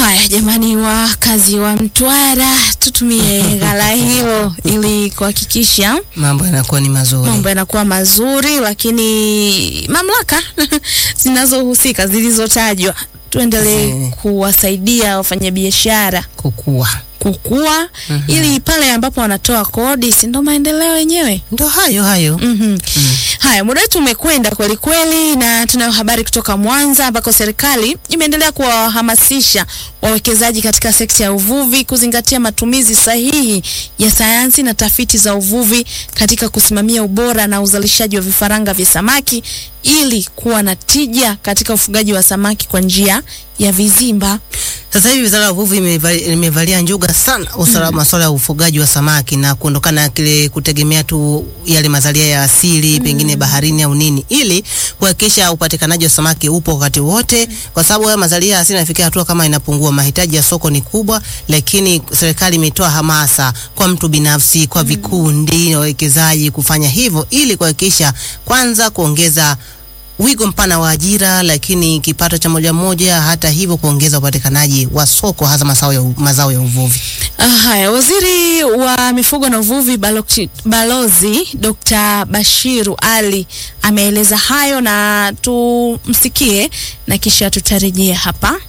Haya jamani, wakazi wa Mtwara, tutumie ghala hilo ili kuhakikisha mambo yanakuwa ni mazuri. mambo yanakuwa mazuri, lakini mamlaka zinazohusika zilizotajwa tuendelee Mm. kuwasaidia wafanyabiashara Kukua kukua, ili pale ambapo wanatoa kodi, si ndo maendeleo yenyewe? ndo hayo hayo. Mhm. Haya, muda wetu umekwenda kweli kweli, na tunayo habari kutoka Mwanza ambako serikali imeendelea kuwahamasisha wawekezaji katika sekta ya uvuvi kuzingatia matumizi sahihi ya sayansi na tafiti za uvuvi katika kusimamia ubora na uzalishaji wa vifaranga vya samaki ili kuwa na tija katika ufugaji wa samaki kwa njia ya vizimba. Sasa hivi wizara ya uvuvi imevali- imevalia njuga sana usalama masuala ya ufugaji wa samaki na kuondokana na kile kutegemea tu yale mazalia ya asili pengine baharini au nini, ili kuhakikisha upatikanaji wa samaki upo wakati wote, kwa sababu haya mazalia ya asili yanafikia hatua kama inapungua, mahitaji ya soko ni kubwa, lakini serikali imetoa hamasa kwa mtu binafsi, kwa vikundi na wawekezaji kufanya hivyo ili kuhakikisha kwanza kuongeza wigo mpana wa ajira, lakini kipato cha moja moja, hata hivyo kuongeza upatikanaji wa soko hasa mazao ya, mazao ya uvuvi. Ah, Haya, waziri wa mifugo na uvuvi Balochi- Balozi Dr. Bashiru Ali ameeleza hayo na tumsikie na kisha tutarejea hapa.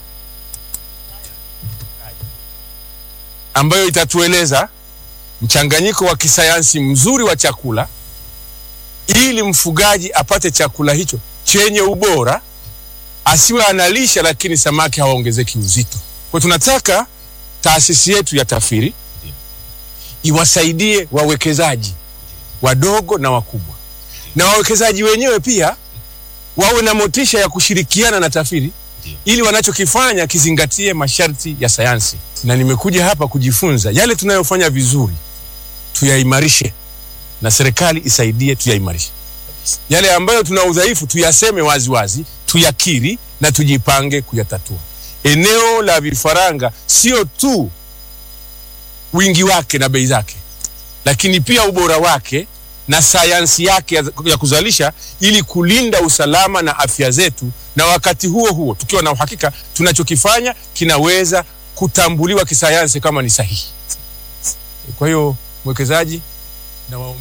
ambayo itatueleza mchanganyiko wa kisayansi mzuri wa chakula ili mfugaji apate chakula hicho chenye ubora, asiwe analisha lakini samaki hawaongezeki uzito. Kwa tunataka taasisi yetu ya TAFIRI iwasaidie wawekezaji wadogo na wakubwa, na wawekezaji wenyewe pia wawe na motisha ya kushirikiana na TAFIRI ili wanachokifanya kizingatie masharti ya sayansi. Na nimekuja hapa kujifunza yale tunayofanya vizuri tuyaimarishe, na serikali isaidie tuyaimarishe. Yale ambayo tuna udhaifu tuyaseme wazi wazi, tuyakiri na tujipange kuyatatua. Eneo la vifaranga sio tu wingi wake na bei zake, lakini pia ubora wake na sayansi yake ya, ya kuzalisha ili kulinda usalama na afya zetu, na wakati huo huo tukiwa na uhakika tunachokifanya kinaweza kutambuliwa kisayansi kama ni sahihi. Kwa hiyo mwekezaji na waom...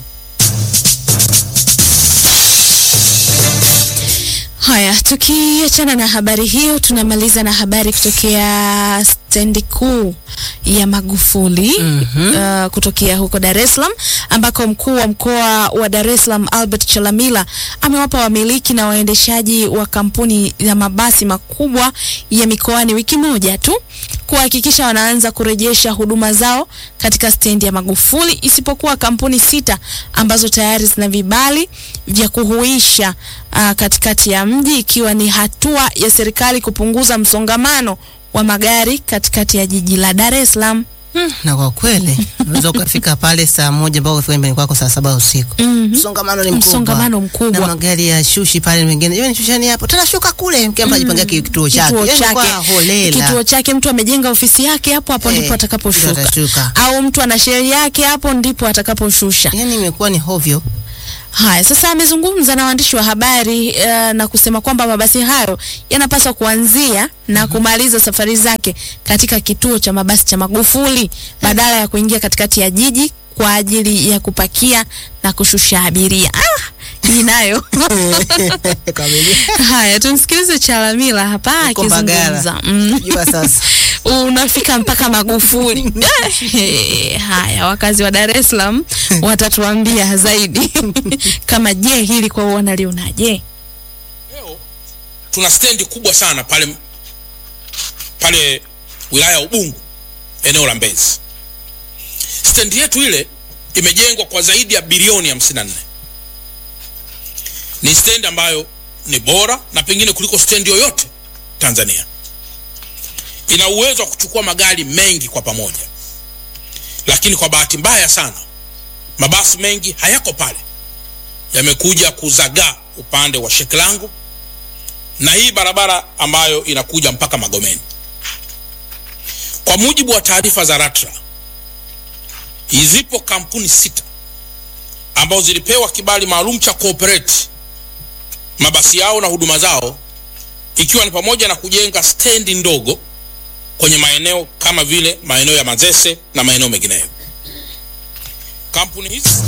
Haya, tukiachana na habari hiyo, tunamaliza na habari kutokea stendi kuu ya Magufuli uh, kutokea huko Dar es Salaam ambako mkuu wa mkoa wa Dar es Salaam Albert Chalamila amewapa wamiliki na waendeshaji wa kampuni ya mabasi makubwa ya mikoani wiki moja tu kuhakikisha wanaanza kurejesha huduma zao katika stendi ya Magufuli isipokuwa kampuni sita ambazo tayari zina vibali vya kuhuisha uh, katikati ya mji ikiwa ni hatua ya serikali kupunguza msongamano wa magari katikati ya jiji la Dar es Salaam. Na kwa kweli unaweza ukafika pale saa moja mpaka ufike nyumbani kwako saa saba usiku. Mhm. Msongamano ni mkubwa. Msongamano mkubwa. Na magari ya shushi pale mengine. Yeye shushani hapo. Tena shuka kule. Kila mtu ajipangia kituo chake. Kituo Yaani kwa chake, holela. kituo chake, mtu amejenga ofisi yake hapo hapo Eh, ndipo ndipo atakaposhuka, atashuka. au mtu ana sheri yake hapo ndipo atakaposhusha. Yaani imekuwa ni hovyo. Haya, sasa amezungumza na waandishi wa habari uh, na kusema kwamba mabasi hayo yanapaswa kuanzia na kumaliza safari zake katika kituo cha mabasi cha Magufuli badala ya kuingia katikati ya jiji kwa ajili ya kupakia na kushusha abiria. Ah, hii nayo. Haya, tumsikilize Chalamila hapa Huko Mbagala. akizungumza. Mm. Jua sasa. Unafika mpaka Magufuli. Eh, Haya, wakazi wa Dar es Salaam watatuambia zaidi kama je, hili kwa wanalionaje? Leo tuna stendi kubwa sana pale pale wilaya ya Ubungo, eneo la Mbezi. Stendi yetu ile imejengwa kwa zaidi ya bilioni 54. Ni stendi ambayo ni bora na pengine kuliko stendi yoyote Tanzania. Ina uwezo wa kuchukua magari mengi kwa pamoja, lakini kwa bahati mbaya sana mabasi mengi hayako pale, yamekuja kuzagaa upande wa Shekilango na hii barabara ambayo inakuja mpaka Magomeni. Kwa mujibu wa taarifa za LATRA, zipo kampuni sita ambazo zilipewa kibali maalum cha cooperate mabasi yao na huduma zao, ikiwa ni pamoja na kujenga stendi ndogo kwenye maeneo kama vile maeneo ya Mazese na maeneo mengineyo. Kampuni hizi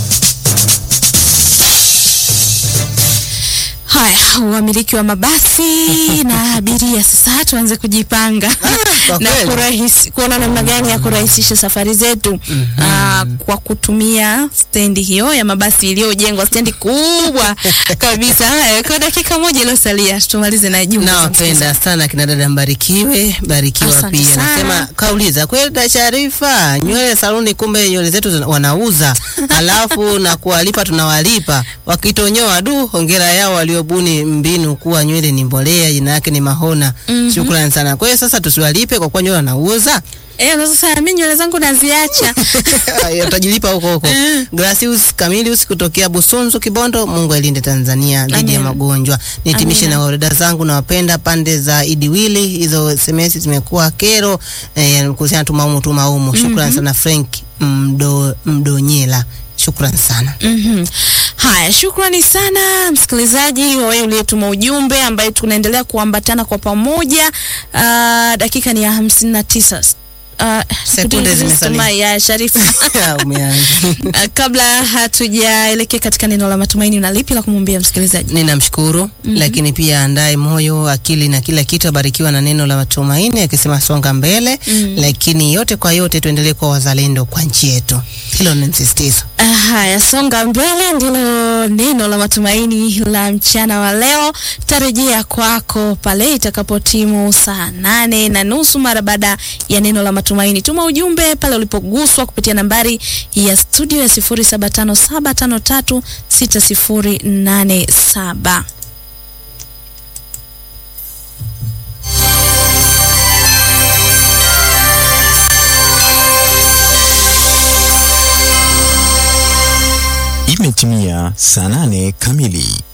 Haya, wamiliki wa mabasi na abiria sasa tuanze kujipanga kwa na kweli. kurahisi, kuona namna gani ya kurahisisha safari zetu ah, kwa kutumia stendi hiyo ya mabasi iliyojengwa, stendi kubwa kabisa. Haya, kwa dakika moja iliyosalia tumalize na jumbe. za Nawapenda sana kina dada Mbarikiwe, Barikiwa Asante pia. sana. Nasema kauliza kweli da Sharifa, nywele saluni, kumbe nywele zetu zina- wanauza, alafu na kuwalipa tunawalipa, wakitonyoa du, hongera yao waliobuni mbinu kuwa nywele ni mbolea, jina yake ni Mahona. Shukrani sana. Kwa hiyo sasa tusiwalipe kwa kuwa nywele wanauza. Eh, na sasa mimi nywele zangu naziacha. utajilipa huko huko. Gracius Camilius kutokea Busunzu Kibondo. Mungu ailinde Tanzania dhidi ya Amen. magonjwa. Nihitimishe Amina. na wadada zangu nawapenda pande za Idiwili, hizo SMS zimekuwa kero eh, kuhusiana tumaumu tumaumu. Shukrani sana Frank Mdo, Mdonyela. Shukrani sana. Mhm. Haya, shukrani sana msikilizaji wa wewe uliyetuma ujumbe ambaye tunaendelea kuambatana kwa pamoja. Uh, dakika ni ya hamsini na tisa. Uh, Sekunde zimesalia. ya Sharifa. Umeanza. Uh, kabla hatujaelekea katika neno la matumaini, na lipi la kumwambia msikilizaji? Ninamshukuru lakini pia andae moyo, akili na kila kitu, abarikiwa na neno la matumaini, akisema songa mbele lakini yote kwa yote tuendelee kuwa wazalendo kwa nchi yetu. Hilo ni msisitizo. Ah, Haya, songa mbele ndilo neno la matumaini la mchana wa leo. Tarejea kwako pale itakapotimu saa nane na nusu mara baada ya neno la matumaini. Tuma ujumbe pale ulipoguswa kupitia nambari ya studio ya 0757536087. Imetimia saa nane kamili.